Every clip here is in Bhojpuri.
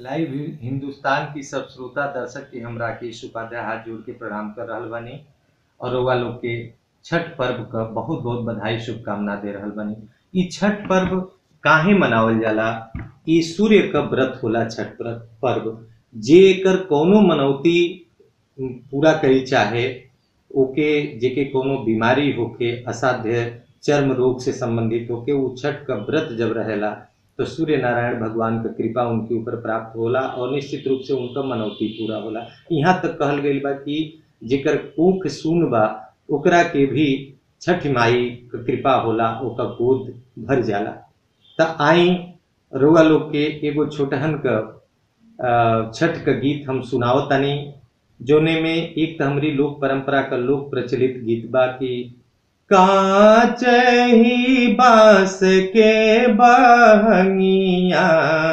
लाइव हिंदुस्तान की सब श्रोता दर्शक के हम राकेश उपाध्याय हाथ जोड़ के प्रणाम कर रहल बानी और रउआ लोग के छठ पर्व क बहुत बहुत बधाई शुभकामना दे रहल बानी ई छठ पर्व काहे मनावल जाला ई सूर्य क व्रत होला छठ व्रत पर्व जे एकर कौनो मनौती पूरा करी चाहे ओके जेके कोनो बीमारी होके असाध्य चर्म रोग से संबंधित होके उ छठ का व्रत जब रहेला तो सूर्य नारायण भगवान का कृपा उनके ऊपर प्राप्त होला और निश्चित रूप से उनका मनौती पूरा होला यहाँ तक कहल गईल बा कि जेकर कोख सुन बा ओकरा के भी छठ माई क कृपा होला ओका गोद भर जाला त आई रउआ लोग के एगो छोटहन क अ, छठ का गीत हम सुनाओ तनी जोने में एक त हमरी लोक परंपरा का लोक प्रचलित गीत बा कि कांच ही बांस के बहंगिया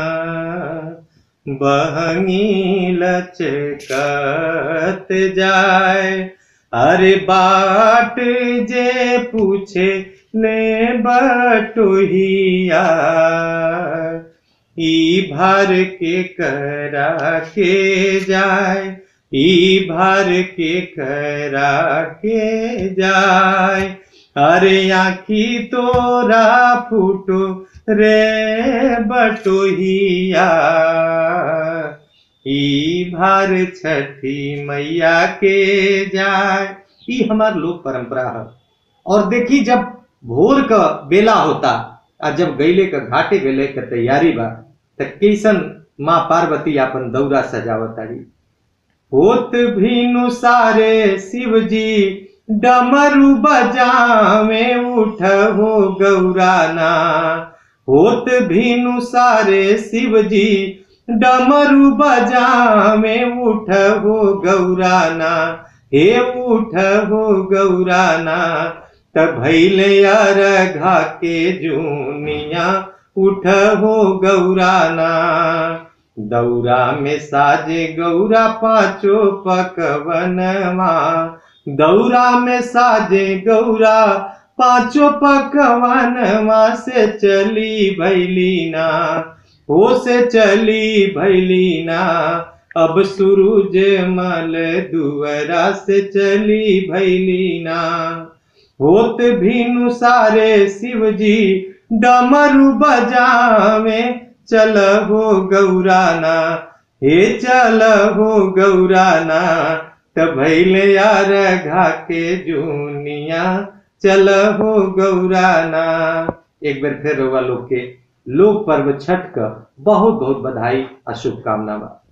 बहंगी लचकत जाए अरे बाट जे पूछे ले बटोहिया ई भर के करा के जाए ई भर के करा के जाए अरे आखी तोरा फूटो रे बटोहिया ई भर छठी मैया के जाए ई हमार लोक परंपरा है और देखी जब भोर का बेला होता आ जब गैले का घाटे गैले का तैयारी बा त कैसन माँ पार्वती अपन दौरा सजावतारी होत भीनु सारे शिव जी डमरू बजावे उठ हो गौराना होत भीनु सारे शिव जी डमरू बजावे उठ हो गौराना हे उठ हो गौराना त भैले घा के जूनिया उठ हो गौराना दौरा में साजे गौरा पाँचो पकवनवा दौरा में साजे गौरा पाँचो पकवानवा से चली भैलीना हो से चली भैलीना अब सूरज मल दुअरा से चली भैलीना होत भीनु सारे शिव जी डमरू बजावे चल हो गौराना हे चल हो गौराना त भैले यार घा के जूनिया चल हो गौराना एक बार फिर रोवा लोग के लोक पर्व छठ का बहुत बहुत बधाई और शुभकामना बा